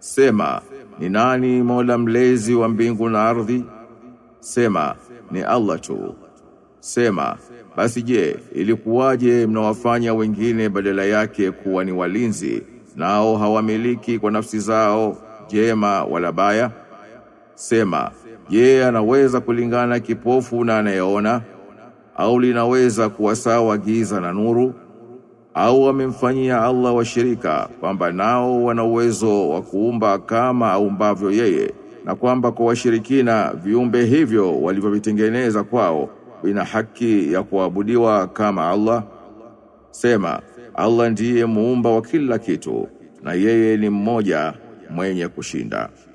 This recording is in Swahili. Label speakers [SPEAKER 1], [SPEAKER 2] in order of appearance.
[SPEAKER 1] Sema, ni nani Mola mlezi wa mbingu na ardhi? Sema, ni Allah tu. Sema, basi je, ilikuwaje mnawafanya wengine badala yake kuwa ni walinzi, nao hawamiliki kwa nafsi zao jema wala baya? Sema, je, anaweza kulingana kipofu na anayeona? Au linaweza kuwa sawa giza na nuru? Au wamemfanyia Allah washirika kwamba nao wana uwezo wa kuumba kama aumbavyo yeye na kwamba kwa washirikina viumbe hivyo walivyovitengeneza kwao vina haki ya kuabudiwa kama Allah? Sema, Allah ndiye muumba wa kila kitu na yeye ni mmoja mwenye kushinda.